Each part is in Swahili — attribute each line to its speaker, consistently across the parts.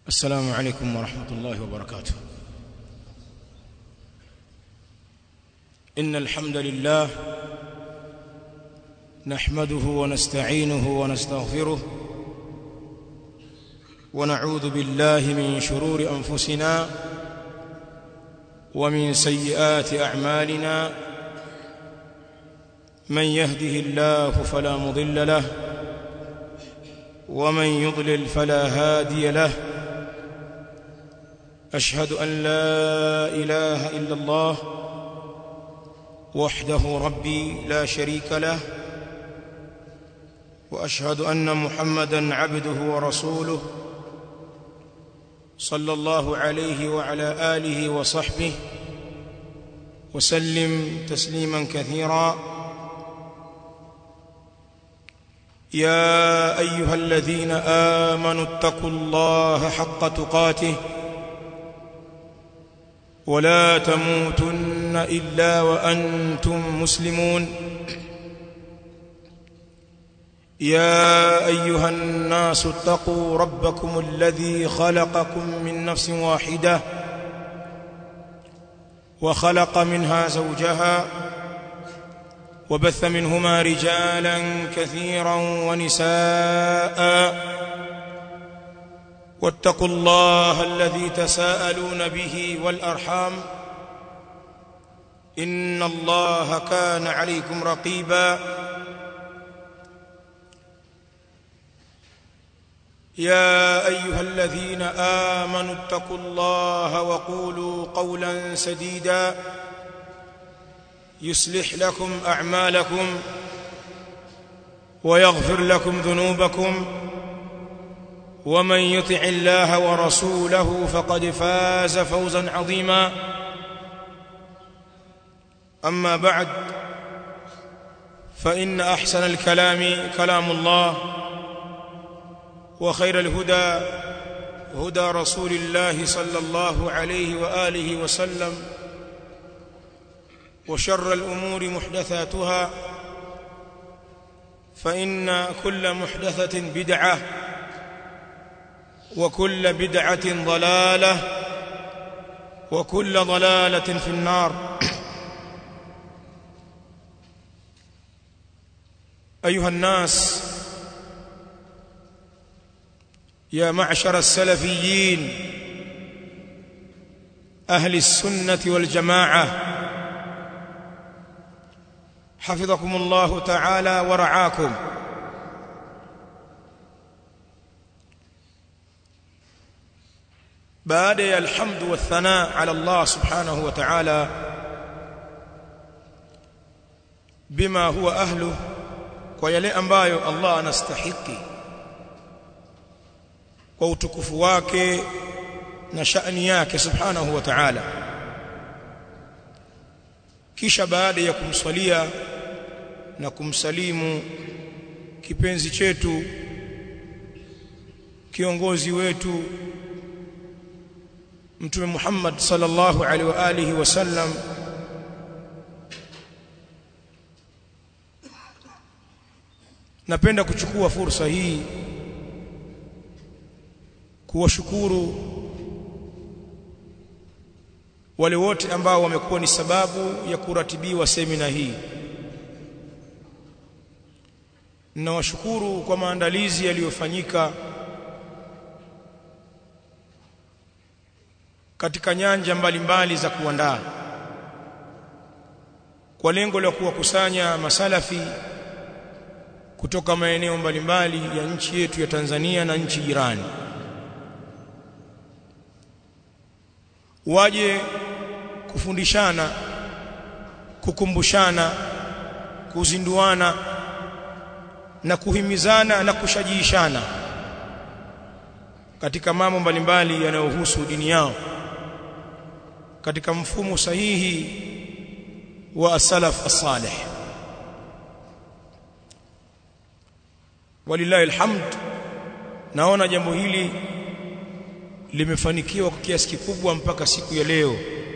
Speaker 1: السلام عليكم ورحمة الله وبركاته إن الحمد لله نحمده ونستعينه ونستغفره ونعوذ بالله من شرور أنفسنا ومن سيئات أعمالنا من يهده الله فلا مضل له ومن يضلل فلا هادي له أشهد أن لا إله إلا الله وحده ربي لا شريك له وأشهد أن محمدا عبده ورسوله صلى الله عليه وعلى آله وصحبه وسلم تسليما كثيرا يا أيها الذين آمنوا اتقوا الله حق تقاته ولا تموتن إلا وأنتم مسلمون يا أيها الناس اتقوا ربكم الذي خلقكم من نفس واحدة وخلق منها زوجها وبث منهما رجالا كثيرا ونساء واتقوا الله الذي تساءلون به والأرحام إن الله كان عليكم رقيبا يا أيها الذين آمنوا اتقوا الله وقولوا قولا سديدا يصلح لكم أعمالكم ويغفر لكم ذنوبكم ومن يطع الله ورسوله فقد فاز فوزا عظيما أما بعد فإن أحسن الكلام كلام الله وخير الهدى هدى رسول الله صلى الله عليه وآله وسلم وشر الأمور محدثاتها فإن كل محدثة بدعة وكل بدعة ضلالة وكل ضلالة في النار أيها الناس يا معشر السلفيين أهل السنة والجماعة حفظكم الله تعالى ورعاكم baada ya alhamdu wathana ala Allah subhanahu wa ta'ala bima huwa ahlu kwa yale ambayo Allah anastahiki kwa utukufu wake na shani yake subhanahu wa ta'ala kisha baada ya kumswalia na kumsalimu kipenzi chetu kiongozi wetu mtume Muhammad sallallahu alaihi wa alihi wasallam napenda kuchukua fursa hii kuwashukuru wale wote ambao wamekuwa ni sababu ya kuratibiwa semina hii ninawashukuru kwa maandalizi yaliyofanyika katika nyanja mbalimbali za kuandaa kwa lengo la kuwakusanya masalafi kutoka maeneo mbalimbali ya nchi yetu ya Tanzania na nchi jirani waje kufundishana kukumbushana kuzinduana na kuhimizana na kushajiishana katika mambo mbalimbali yanayohusu dini yao katika mfumo sahihi wa as-salaf as-salih walillahi alhamd naona jambo hili limefanikiwa kwa kiasi kikubwa mpaka siku ya leo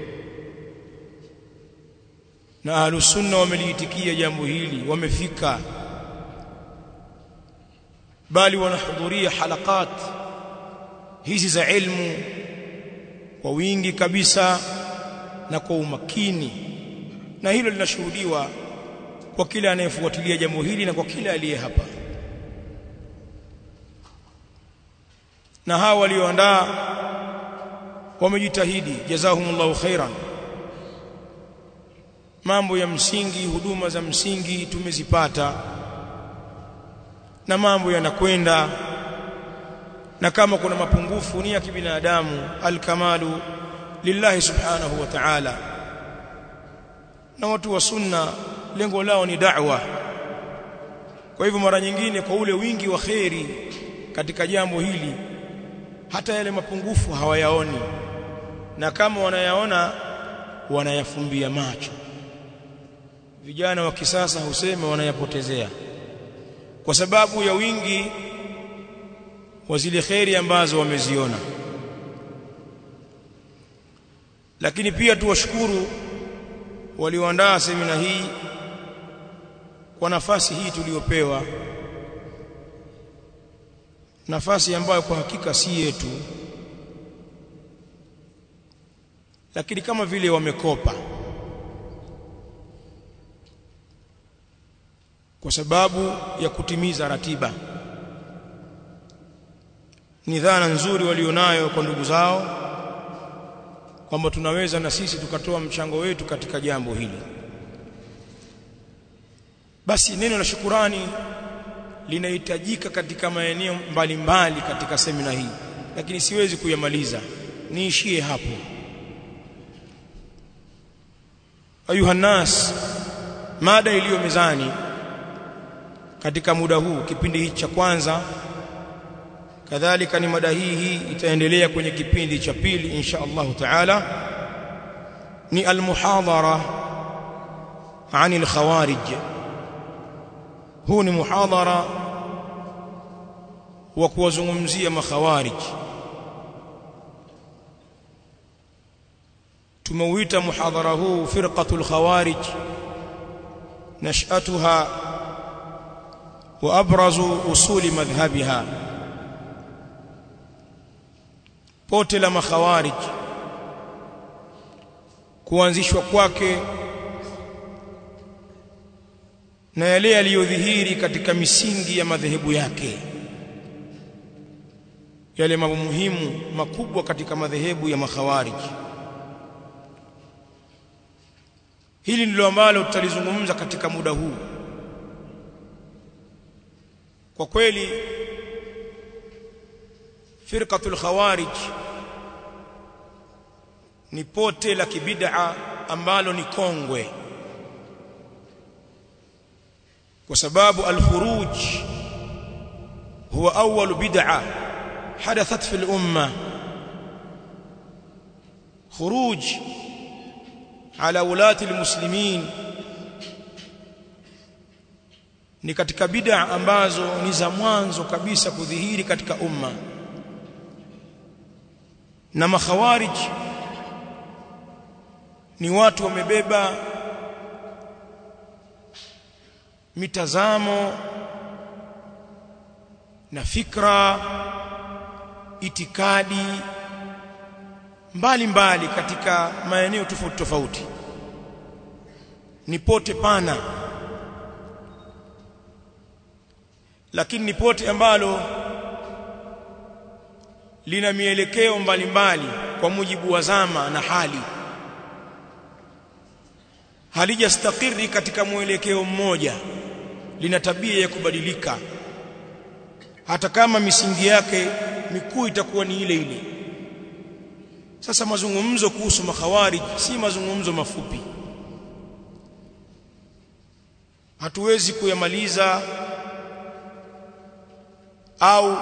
Speaker 1: na ahlus sunna wameliitikia jambo hili wamefika bali wanahudhuria halakat hizi za ilmu kwa wingi kabisa na kwa umakini na hilo linashuhudiwa kwa kila anayefuatilia jambo hili na kwa kila aliye hapa na hawa walioandaa wamejitahidi jazahumullahu khairan mambo ya msingi huduma za msingi tumezipata na mambo yanakwenda na kama kuna mapungufu ni ya kibinadamu alkamalu lillahi subhanahu wa ta'ala na watu wa sunna lengo lao ni da'wa kwa hivyo mara nyingine kwa ule wingi wa kheri katika jambo hili hata yale mapungufu hawayaoni na kama wanayaona wanayafumbia macho vijana wa kisasa husema wanayapotezea kwa sababu ya wingi wa zile kheri ambazo wameziona lakini pia tuwashukuru walioandaa semina hii kwa nafasi hii tuliyopewa nafasi ambayo kwa hakika si yetu lakini kama vile wamekopa kwa sababu ya kutimiza ratiba ni dhana nzuri walionayo kwa ndugu zao kwamba tunaweza na sisi tukatoa mchango wetu katika jambo hili basi neno la shukurani linahitajika katika maeneo mbalimbali katika semina hii lakini siwezi kuyamaliza niishie hapo ayuha nas mada iliyo mezani katika muda huu kipindi hiki cha kwanza kadhalika ni mada hii hii itaendelea kwenye kipindi cha pili insha Allah taala ni almuhadhara عن الخوارج huu ni muhadhara wa kuwazungumzia makhawarij tumeuita muhadhara huu firqatul khawarij nash'atuha wa abrazu usuli madhhabiha pote la makhawarij kuanzishwa kwake na yale yaliyodhihiri katika misingi ya madhehebu yake yale mambo muhimu makubwa katika madhehebu ya makhawarij hili ndilo ambalo tutalizungumza katika muda huu kwa kweli firqatul khawarij ni pote la kibid'a ambalo ni kongwe kwa sababu al-khuruj huwa awwal bid'a hadathat fi al-umma khuruj ala ulati al-muslimin ni katika bid'a ambazo ni za mwanzo kabisa kudhihiri katika umma na makhawarij ni watu wamebeba mitazamo na fikra itikadi mbalimbali mbali katika maeneo tofauti tofauti ni pote pana lakini ni pote ambalo lina mielekeo mbalimbali kwa mujibu wa zama na hali halijastakiri katika mwelekeo mmoja lina tabia ya kubadilika hata kama misingi yake mikuu itakuwa ni ile ile sasa mazungumzo kuhusu makhawarij si mazungumzo mafupi hatuwezi kuyamaliza au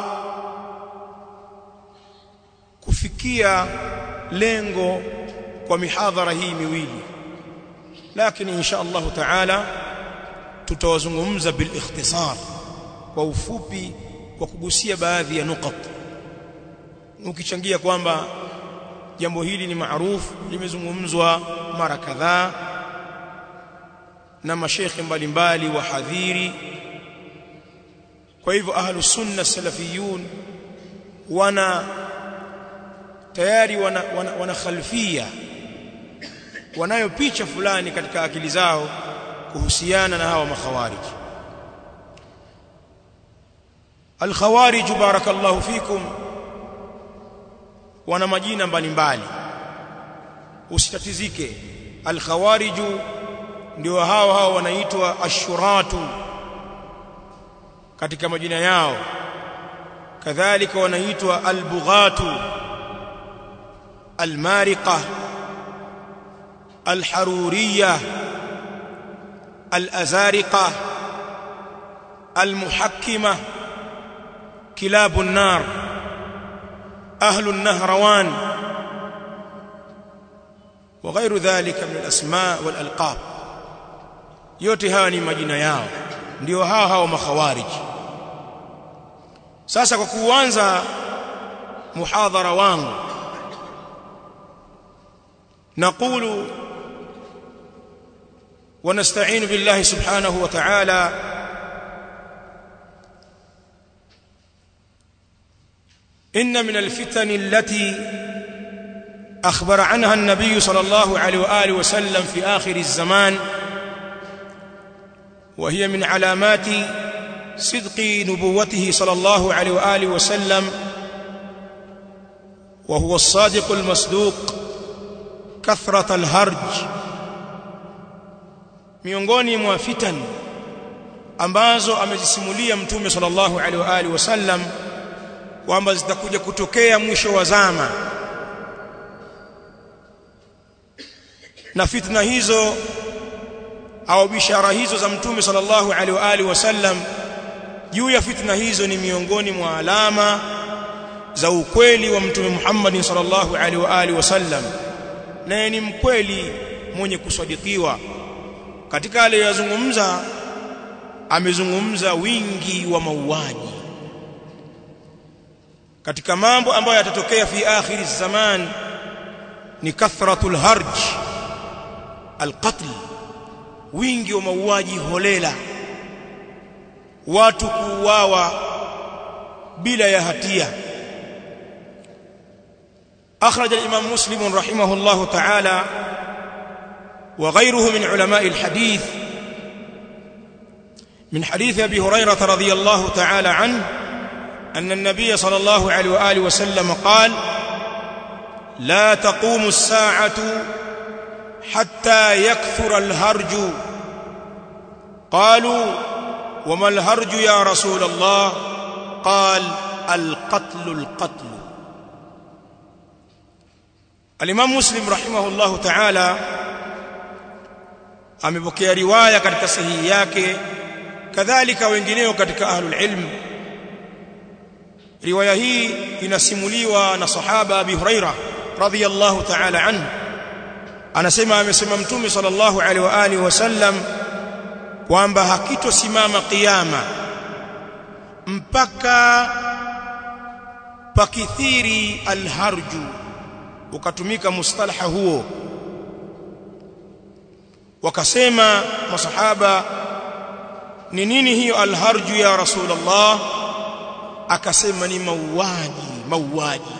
Speaker 1: kufikia lengo kwa mihadhara hii miwili lakini insha Allah taala tutawazungumza bil ikhtisar kwa ufupi kwa kugusia baadhi ya nukat ukichangia kwamba jambo hili ni maarufu limezungumzwa mara kadhaa na mashekhe mbalimbali wahadhiri kwa hivyo ahlus sunna salafiyun wana tayari wana, wana, wana khalfia wanayo picha fulani katika akili zao kuhusiana na hawa makhawarij alkhawarij barakallahu fikum wana majina mbalimbali usitatizike alkhawarij ndio hao hao wanaitwa ashuratu katika majina yao kadhalika wanaitwa albughatu almariqa alharuriyya الأزارقة المحكمة كلاب النار أهل النهروان وغير ذلك من الأسماء والألقاب yote hawa ni majina yao ndio hao hao makhawariji sasa kwa kuanza muhadhara wangu naqulu ونستعين بالله سبحانه وتعالى إن من الفتن التي أخبر عنها النبي صلى الله عليه وآله وسلم في آخر الزمان وهي من علامات صدق نبوته صلى الله عليه وآله وسلم وهو الصادق المصدوق كثرة الهرج miongoni mwa fitan ambazo amezisimulia mtume sallallahu alaihi wa alihi wasallam kwamba zitakuja kutokea mwisho wa zama na fitna hizo au bishara hizo za mtume sallallahu alaihi wa alihi wasallam juu ya fitna hizo ni miongoni mwa alama za ukweli wa mtume Muhammad sallallahu alaihi wa alihi wasallam naye ni mkweli mwenye kusadikiwa katika aliyozungumza amezungumza wingi wa mauaji katika mambo ambayo yatatokea fi akhir zaman ni kathratul harj alqatl wingi wa mauaji holela watu kuuawa bila ya hatia أخرج الإمام مسلم رحمه الله تعالى وغيره من علماء الحديث من حديث أبي هريرة رضي الله تعالى عنه أن النبي صلى الله عليه وآله وسلم قال لا تقوم الساعة حتى يكثر الهرج قالوا وما الهرج يا رسول الله قال القتل القتل الإمام مسلم رحمه الله تعالى amepokea riwaya katika sahihi yake kadhalika wengineo katika ahlul ilm riwaya hii inasimuliwa na sahaba Abi Huraira radhiyallahu ta'ala anhu anasema amesema mtume sallallahu alaihi wa alihi wasallam kwamba hakitosimama kiyama mpaka pakithiri alharju ukatumika mustalaha huo wakasema masahaba ni nini hiyo alharju ya rasulullah akasema ni mauaji mauaji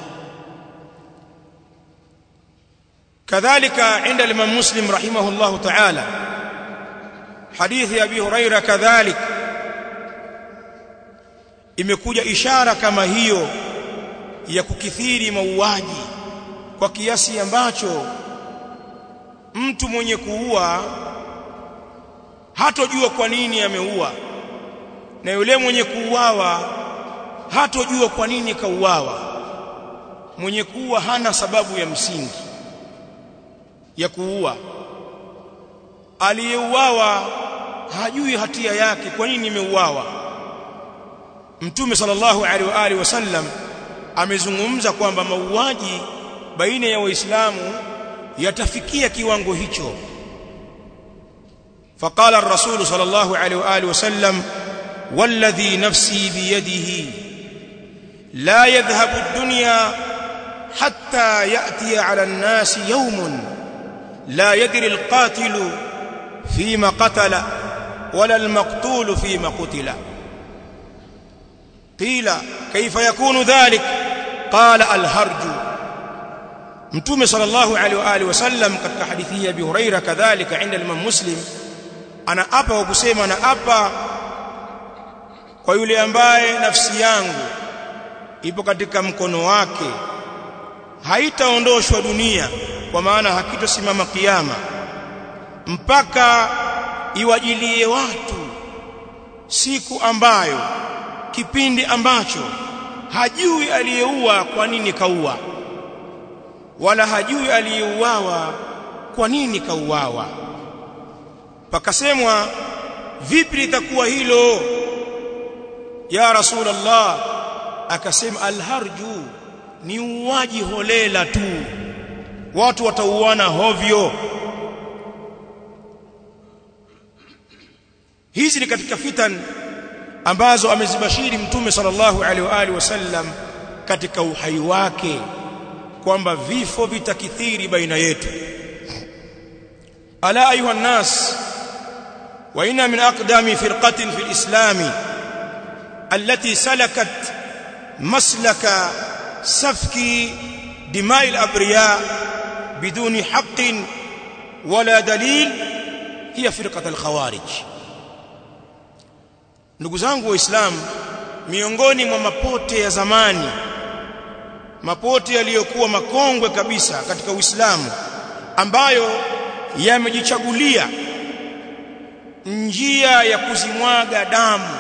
Speaker 1: kadhalika inda al-imam muslim rahimahullah ta'ala hadithi abi huraira kadhalik imekuja ishara kama hiyo ya kukithiri mauaji kwa kiasi ambacho mtu mwenye kuua hatojua kwa nini ameua na yule mwenye kuuawa hatojua kwa nini kauawa mwenye kuua hana sababu ya msingi ya kuua aliyeuawa hajui hatia yake kwa nini imeuawa mtume sallallahu alaihi wa alihi wasallam amezungumza kwamba mauaji baina ya waislamu yatafikia kiwango hicho فقال الرسول صلى الله عليه واله وسلم والذي نفسي بيده لا يذهب الدنيا حتى ياتي على الناس يوم لا يدري القاتل فيما قتل ولا المقتول فيما قتل قيل كيف يكون ذلك قال الهرج mtume sallallahu alaihi wa alihi wasallam katika hadithi ya Abi Huraira kadhalika inda Imam Muslim anaapa kwa kusema anaapa kwa yule ambaye nafsi yangu ipo katika mkono wake haitaondoshwa dunia kwa maana hakitosimama kiyama mpaka iwajilie watu siku ambayo kipindi ambacho hajui aliyeua kwa nini kaua wala hajui aliyeuawa kwa nini kauawa pakasemwa vipi litakuwa hilo ya rasulullah akasema alharju ni uwaji holela tu watu watauana hovyo hizi ni katika fitan ambazo amezibashiri mtume sallallahu alaihi wa alihi wasallam katika uhai wake kwamba vifo vitakithiri baina yetu ala ayuha nas wa inna min aqdami firqatin fil islam allati salakat maslaka safki dima'i al-abriya biduni haqqin wala dalil hiya firqat al-khawarij ndugu zangu waislamu miongoni mwa mapote ya zamani mapote yaliyokuwa makongwe kabisa katika Uislamu ambayo yamejichagulia njia ya kuzimwaga damu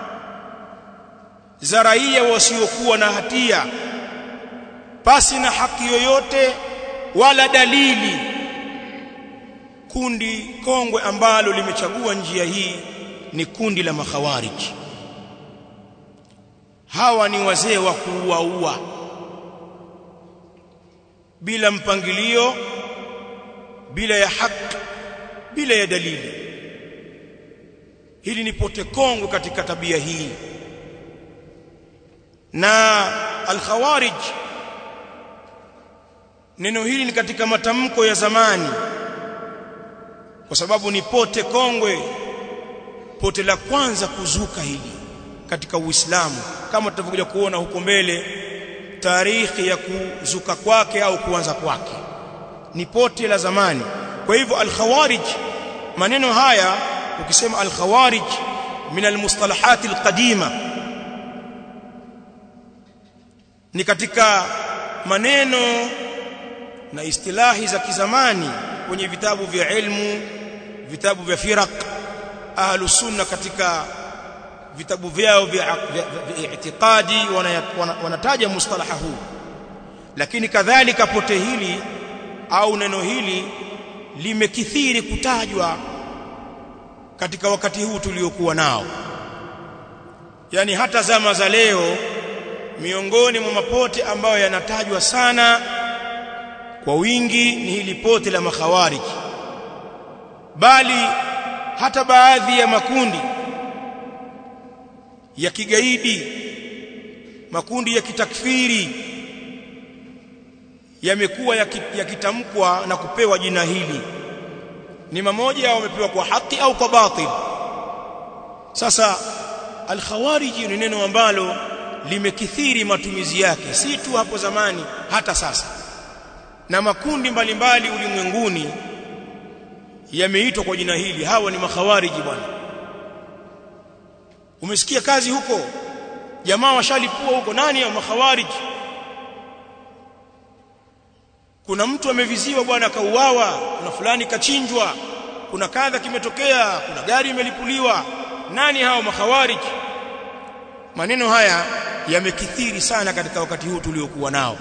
Speaker 1: za raia wasiokuwa na hatia pasi na haki yoyote wala dalili kundi kongwe ambalo limechagua njia hii ni kundi la makhawariji hawa ni wazee wa kuuaua bila mpangilio bila ya haki bila ya dalili hili ni pote kongwe katika tabia hii na al-khawarij neno hili ni katika matamko ya zamani kwa sababu ni pote kongwe pote la kwanza kuzuka hili katika Uislamu kama tutavyokuja kuona huko mbele tarikhi ya kuzuka kwake au kuanza kwake ni pote la zamani kwa hivyo al-khawarij maneno haya ukisema al-khawarij min al-mustalahat al-qadima ni katika maneno na istilahi za kizamani kwenye vitabu vya ilmu vitabu vya firaq ahlus sunna katika vitabu vyao vya i'tiqadi wanataja mustalaha huu lakini kadhalika pote hili au neno hili limekithiri kutajwa katika wakati huu tuliokuwa nao yani hata zama za leo miongoni mwa mapote ambayo yanatajwa sana kwa wingi ni hili pote la makhawariji bali hata baadhi ya makundi ya kigaidi makundi ya kitakfiri yamekuwa yakitamkwa na kupewa jina hili ni mamoja wamepewa kwa haki au kwa batil sasa al-khawariji ni neno ambalo limekithiri matumizi yake si tu hapo zamani hata sasa na makundi mbalimbali ulimwenguni yameitwa kwa jina hili hawa ni makhawariji bwana umesikia kazi huko jamaa washalipua huko nani ya makhawariji kuna mtu ameviziwa bwana kauawa kuna fulani kachinjwa kuna kadha kimetokea kuna gari imelipuliwa nani hao makhawariji maneno haya yamekithiri sana katika wakati huu tuliokuwa nao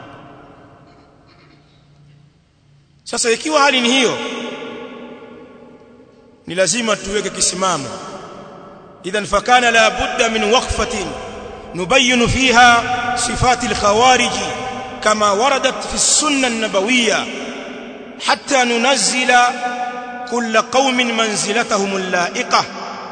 Speaker 1: sasa ikiwa hali ni hiyo ni lazima tuweke kisimamo idhan fakana la budda min waqfatin nubayyin fiha sifati al-khawarij kama waradat fi as-sunnah an-nabawiyya hatta nunazzila kull qaumin manzilatahum al-la'iqah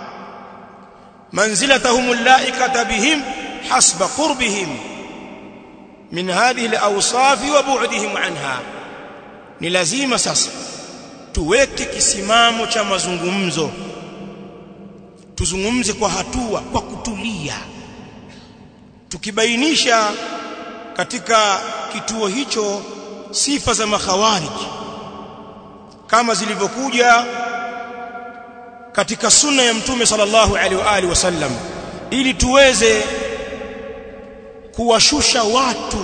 Speaker 1: منزلتهم اللائقة بهم حسب قربهم من هذه الأوصاف وبعدهم عنها ni lazima sasa tuweke kisimamo cha mazungumzo tuzungumze kwa hatua kwa kutulia tukibainisha katika kituo hicho sifa za makhawarij kama zilivyokuja katika sunna ya mtume sallallahu alaihi wa alihi wasallam ili tuweze kuwashusha watu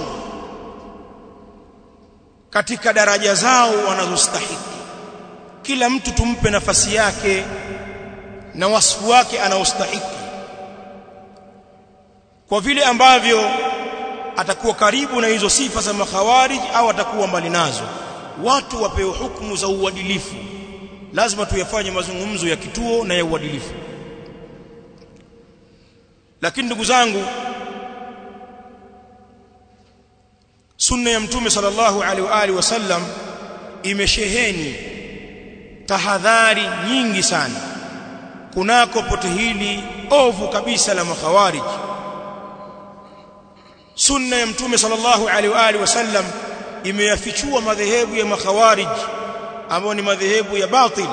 Speaker 1: katika daraja zao wanazostahili kila mtu tumpe nafasi yake na wasifu wake anaostahili kwa vile ambavyo atakuwa karibu na hizo sifa za makhawarij au atakuwa mbali nazo watu wapewe hukumu za uadilifu lazima tuyafanye mazungumzo ya kituo na ya uadilifu lakini ndugu zangu sunna ya mtume sallallahu alaihi wa alihi wasallam imesheheni tahadhari nyingi sana kunako pote hili ovu kabisa la makhawarij sunna ya mtume sallallahu alaihi wa alihi wasallam imeyafichua madhehebu ya makhawarij ambayo ni madhehebu ya batil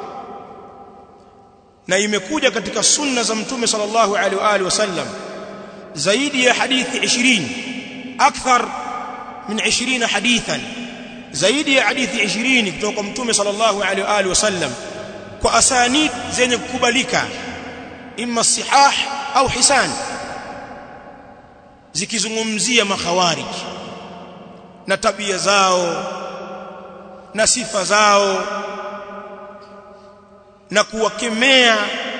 Speaker 1: na imekuja katika sunna za mtume sallallahu alaihi wa alihi wasallam zaidi ya hadithi 20 akthar min 20 hadithan zaidi ya hadithi 20 kutoka kwa mtume sallallahu alaihi wa alihi wasallam kwa asanid zenye kukubalika imma sihah au hisan zikizungumzia makhawarij na tabia zao na sifa zao na kuwakemea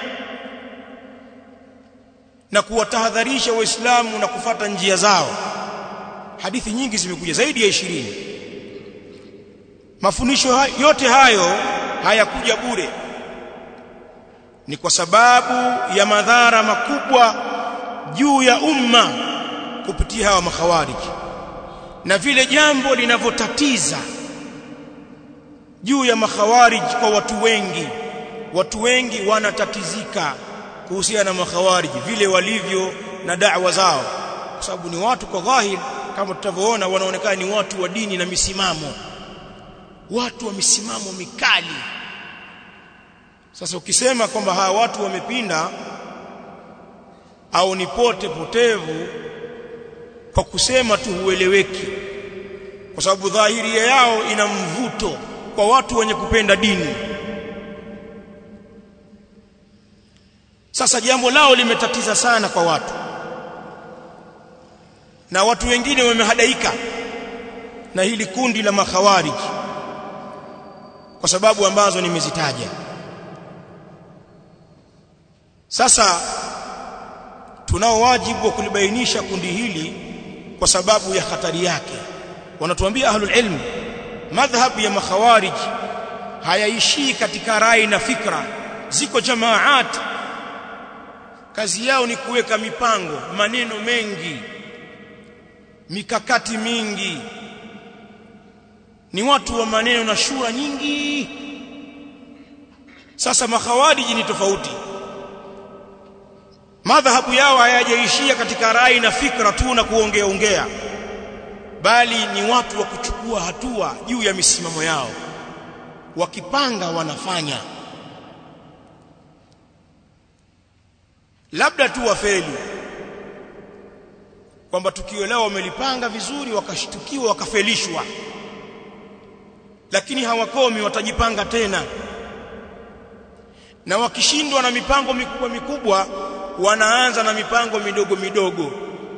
Speaker 1: na kuwatahadharisha waislamu na kufata njia zao hadithi nyingi zimekuja zaidi ya ishirini mafundisho yote hayo hayakuja bure ni kwa sababu ya madhara makubwa juu ya umma kupitia hawa makhawariji na vile jambo linavyotatiza juu ya makhawarij kwa watu wengi watu wengi wanatatizika kuhusiana na makhawarij vile walivyo na da'wa zao kwa sababu ni watu kwa dhahir kama tutavyoona wanaonekana ni watu wa dini na misimamo watu wa misimamo mikali sasa ukisema kwamba hawa watu wamepinda au ni pote potevu kwa kusema tu hueleweki kwa sababu dhahiria yao ina mvuto kwa watu wenye kupenda dini sasa jambo lao limetatiza sana kwa watu na watu wengine wamehadaika na hili kundi la makhawarij kwa sababu ambazo nimezitaja sasa tunao wajibu wa kulibainisha kundi hili kwa sababu ya hatari yake wanatuambia ahlul ilm madhhab ya makhawarij hayaishii katika rai na fikra ziko jamaat kazi yao ni kuweka mipango maneno mengi mikakati mingi ni watu wa maneno na shura nyingi sasa makhawariji ni tofauti madhahabu yao hayajaishia katika rai na fikra tu na kuongea ongea bali ni watu wa kuchukua hatua juu ya misimamo yao wakipanga wanafanya labda tu wafeli kwamba tukio lao wamelipanga vizuri wakashtukiwa wakafelishwa lakini hawakomi watajipanga tena na wakishindwa na mipango mikubwa mikubwa wanaanza na mipango midogo midogo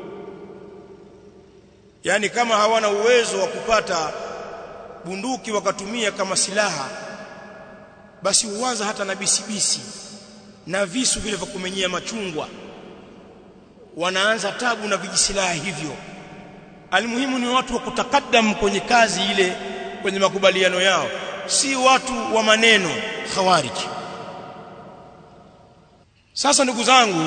Speaker 1: yani kama hawana uwezo wa kupata bunduki wakatumia kama silaha basi huanza hata na bisibisi na visu vile vya kumenyea machungwa wanaanza tabu na vijisilaha hivyo almuhimu ni watu wa kutakadam kwenye kazi ile kwenye makubaliano yao si watu wa maneno khawarij sasa ndugu zangu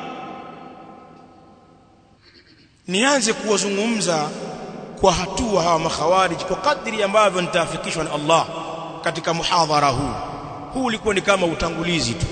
Speaker 1: nianze kuwazungumza kwa hatua hawa makhawarij kwa kadri ambavyo nitaafikishwa na Allah katika muhadhara huu huu ulikuwa ni kama utangulizi tu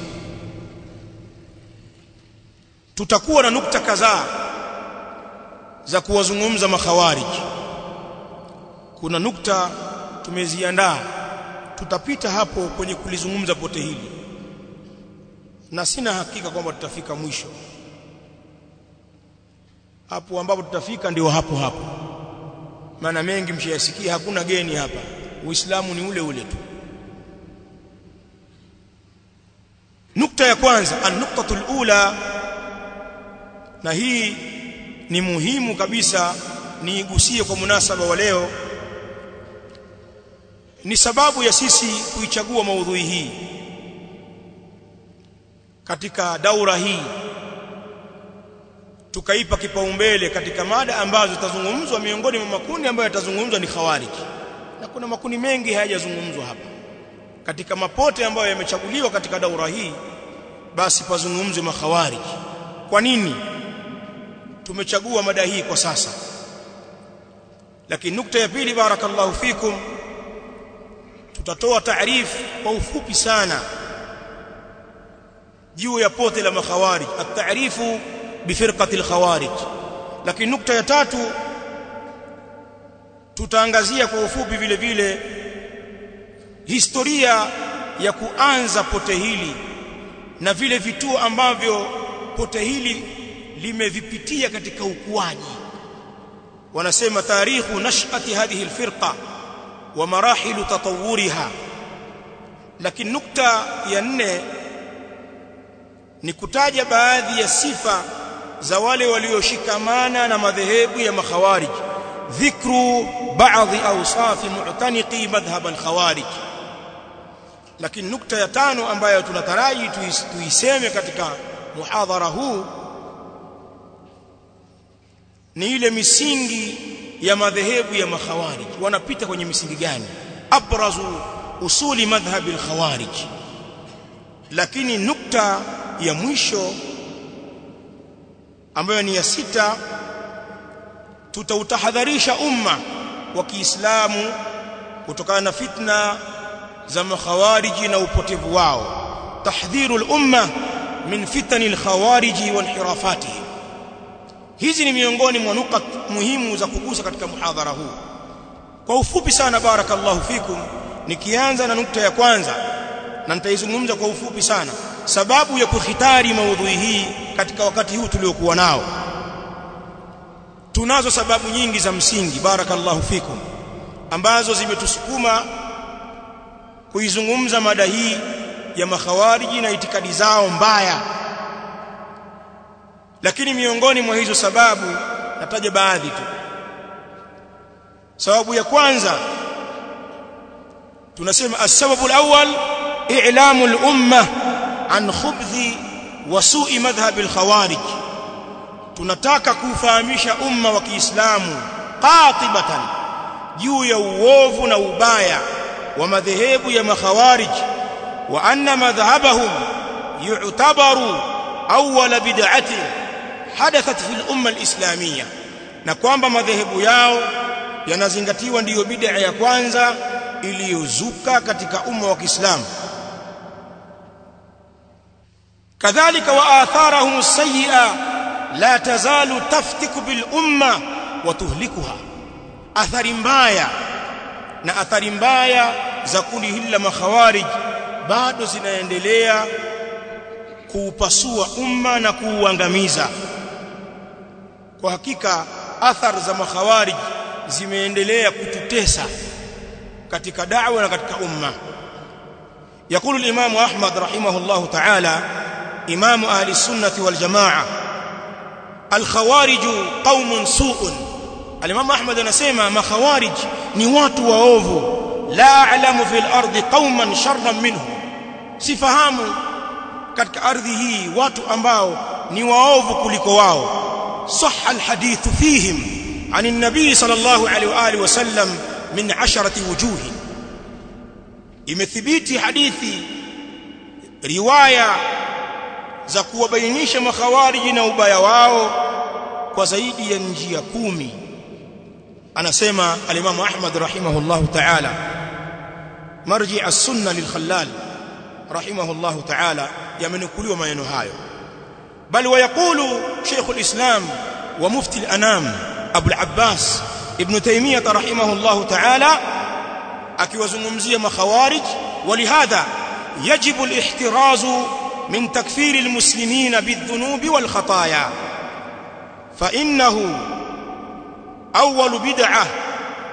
Speaker 1: tutakuwa na nukta kadhaa za kuwazungumza makhawarij kuna nukta tumeziandaa tutapita hapo kwenye kulizungumza pote hili na sina hakika kwamba tutafika mwisho hapo ambapo tutafika ndio hapo hapo maana mengi mshayasikia hakuna geni hapa uislamu ni ule ule tu nukta ya kwanza an-nuqtatul ula na hii ni muhimu kabisa niigusie kwa munasaba wa leo ni sababu ya sisi kuichagua maudhui hii katika daura hii tukaipa kipaumbele katika mada ambazo zitazungumzwa miongoni mwa makundi ambayo yatazungumzwa ni khawariji na kuna makundi mengi hayajazungumzwa hapa katika mapote ambayo yamechaguliwa katika daura hii basi pazungumzwe makhawariji kwa nini tumechagua mada hii kwa sasa lakini nukta ya pili barakallahu fikum tutatoa taarifu kwa ufupi sana juu ya pote la makhawarij at-ta'rifu bifirqati al-khawarij lakini nukta ya tatu tutaangazia kwa ufupi vile vile historia ya kuanza pote hili na vile vituo ambavyo pote hili limevipitia katika ukuaji wanasema tarikhu nash'ati hadhihi alfirqa wa marahilu tatawuriha lakini nukta ya nne ni kutaja baadhi ya sifa za wale walioshikamana na madhehebu ya makhawarij dhikru baadhi awsafi mu'taniqi madhhab al-khawarij lakini nukta ya tano ambayo tunataraji tuiseme katika muhadhara huu ni ile misingi ya madhehebu ya makhawarij wanapita kwenye misingi gani abrazu usuli madhhab al-khawarij lakini nukta ya mwisho ambayo ni ya sita tutautahadharisha umma wa Kiislamu kutokana na fitna za makhawariji na upotevu wao tahdhiru al-umma min fitani al-khawariji wa inhirafatihim hizi ni miongoni mwa nukat muhimu za kugusa katika muhadhara huu kwa ufupi sana barakallahu fikum nikianza na nukta ya kwanza na nitaizungumza kwa ufupi sana sababu ya kukhitari maudhui hii katika wakati huu tuliokuwa nao tunazo sababu nyingi za msingi barakallahu fikum ambazo zimetusukuma kuizungumza mada hii ya makhawariji na itikadi zao mbaya lakini miongoni mwa hizo sababu nataja baadhi tu sababu ya kwanza tunasema as-sababu al-awwal i'lamu al-umma an khubthi wa su'i madhhab al-khawarij tunataka kufahamisha umma wa Kiislamu qatibatan juu ya uovu na ubaya wa madhehebu ya makhawarij wa anna madhhabahum yu'tabaru awwal bid'atin hadathat fil umma al-islamiyya na kwamba madhehebu yao yanazingatiwa ndiyo bid'a ya kwanza iliyozuka katika umma wa Kiislamu kadhalika wa atharahum as-sayyi'a la tazalu taftiku bil umma wa tuhlikuha athari mbaya na athari mbaya za kundi hili la makhawarij bado zinaendelea kuupasua umma na kuuangamiza kwa hakika athari za makhawarij zimeendelea kututesa katika da'wa na katika umma يقول الإمام أحمد رحمه الله تعالى إمام أهل السنة والجماعة الخوارج قوم سوء الإمام أحمد نسيما ما خوارج نوات وأوفو لا أعلم في الأرض قوما شرا منهم سفهام katika ardhi hii watu ambao ni waovu kuliko wao صح الحديث فيهم عن النبي صلى الله عليه واله وسلم من عشرة وجوه imethibiti hadithi riwaya za kuwabainisha makhawariji na ubaya wao kwa zaidi ya njia kumi anasema al-Imam Ahmad rahimahullahu ta'ala marji as-sunna lil-Khallal rahimahullahu ta'ala yamenukuliwa maneno hayo bal wayaqulu Sheikh al-Islam wa mufti al-anam Abu al-Abbas Ibn Taymiyyah rahimahullahu ta'ala akiwazungumzia makhawarij walihadha yajibu al-ihtiraz min takfir al-muslimin bidh-dhunub wal-khataaya fa innahu awwal bid'ah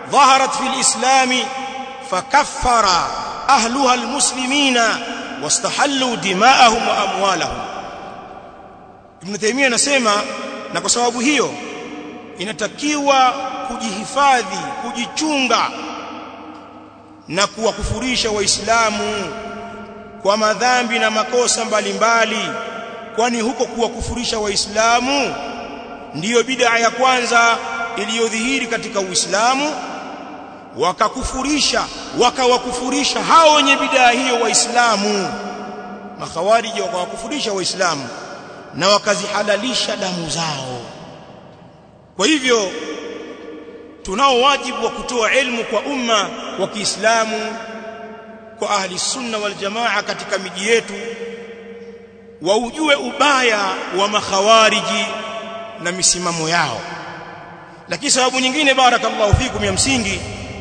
Speaker 1: ظهرت في الإسلام فكفر أهلها المسلمين واستحلوا دماءهم وأموالهم Ibn Taymiyyah anasema na kwa sababu hiyo inatakiwa kujihifadhi kujichunga na kuwakufurisha waislamu kwa madhambi na makosa mbalimbali kwani huko kuwakufurisha waislamu ndiyo bid'a ya kwanza iliyodhihiri katika Uislamu wakakufurisha wakawakufurisha hao wenye bid'a hiyo waislamu makhawariji wakawakufurisha waislamu na wakazihalalisha damu zao kwa hivyo tunao wajibu wa kutoa elimu kwa umma wa Kiislamu kwa ahli sunna wal jamaa katika miji yetu waujue ubaya wa makhawariji na misimamo yao lakini sababu nyingine barakallahu fikum ya msingi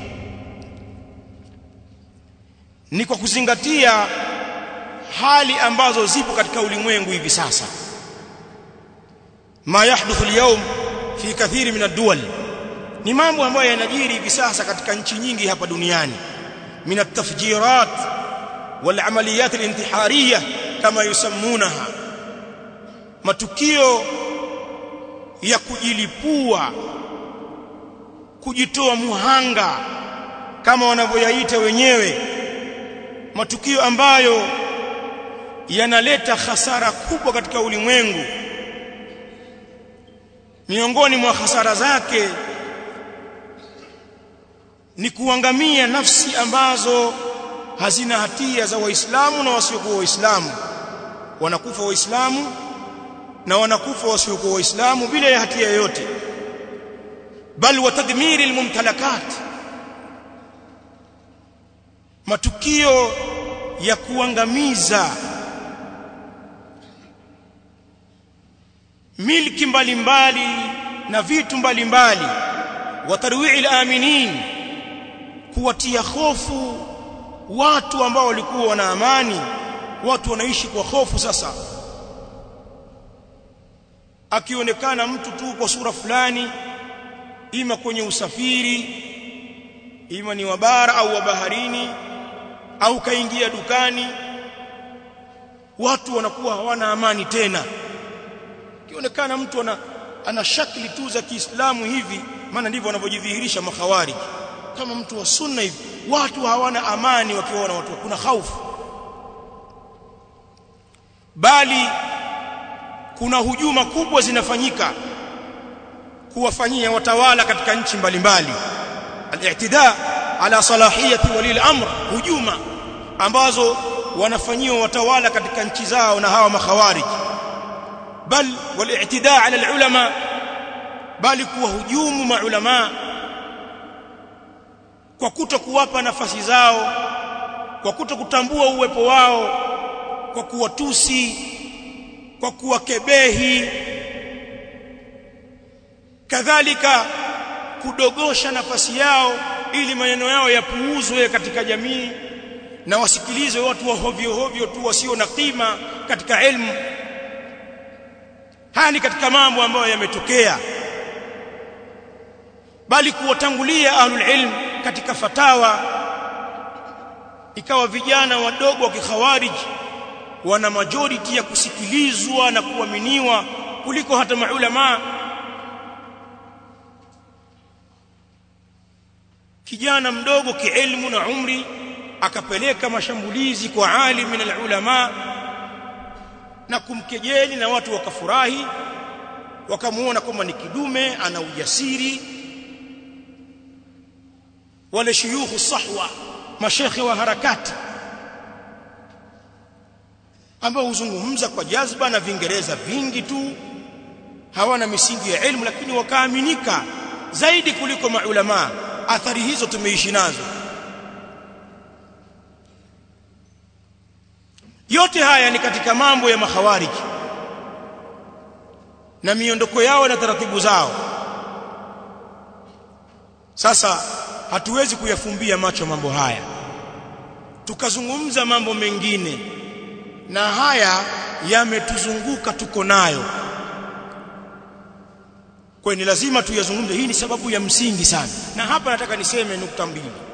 Speaker 1: ni kwa kuzingatia hali ambazo zipo katika ulimwengu hivi sasa ma yahduthu al-yawm fi kathiri min ad-duwal ni mambo ambayo yanajiri hivi sasa katika nchi nyingi hapa duniani min at-tafjirat wal amaliyat al-intihariyah kama yusammunaha matukio ya kujilipua kujitoa muhanga kama wanavyoyaita wenyewe matukio ambayo yanaleta hasara kubwa katika ulimwengu miongoni mwa hasara zake ni kuangamia nafsi ambazo hazina hatia za waislamu na wasiokuwa waislamu wanakufa waislamu na wanakufa wasiokuwa waislamu bila ya hatia yoyote bal wa tadmiri almumtalakat matukio ya kuangamiza milki mbalimbali na vitu mbalimbali wa tarwi'i al-aminin kuwatia hofu watu ambao walikuwa wana amani watu wanaishi kwa hofu sasa akionekana mtu tu kwa sura fulani ima kwenye usafiri ima ni wa bara au wa baharini au kaingia dukani watu wanakuwa hawana amani tena kionekana mtu ana, ana shakli tu za Kiislamu hivi maana ndivyo wanavyojidhihirisha makhawarij kama mtu wa sunna hivi watu hawana amani wakiwaona watu kuna hofu bali kuna hujuma kubwa zinafanyika kuwafanyia watawala katika nchi mbalimbali al-i'tida ala salahiyati wali al-amr hujuma ambazo wanafanyiwa watawala katika nchi zao na hawa makhawarij bal wal-i'tida ala al-ulama bali kuwahujumu maulama kwa kuto kuwapa nafasi zao kwa kuto kutambua uwepo wao kwa kuwatusi kwa kuwakebehi kadhalika kudogosha nafasi yao ili maneno yao yapuuzwe katika jamii na wasikilizwe watu wa hovyo hovyo tu wasio na kima katika elimu haya ni katika mambo ambayo yametokea bali kuwatangulia ahlul ilm katika fatawa ikawa vijana wadogo wa kikhawarij wana majority ya kusikilizwa na kuaminiwa kuliko hata maulama kijana mdogo kielimu na umri akapeleka mashambulizi kwa alim min alulama na kumkejeli na watu wakafurahi wakamuona kwamba ni kidume ana ujasiri wale shuyukhu sahwa mashekhe wa harakati ambao huzungumza kwa jazba na vingereza vingi tu hawana misingi ya elimu lakini wakaaminika zaidi kuliko maulama athari hizo tumeishi nazo yote haya ni katika mambo ya makhawariji na miondoko yao na taratibu zao sasa hatuwezi kuyafumbia macho mambo haya tukazungumza mambo mengine na haya yametuzunguka tuko nayo kwa ni lazima tuyazungumze hii ni sababu ya msingi sana na hapa nataka niseme nukta mbili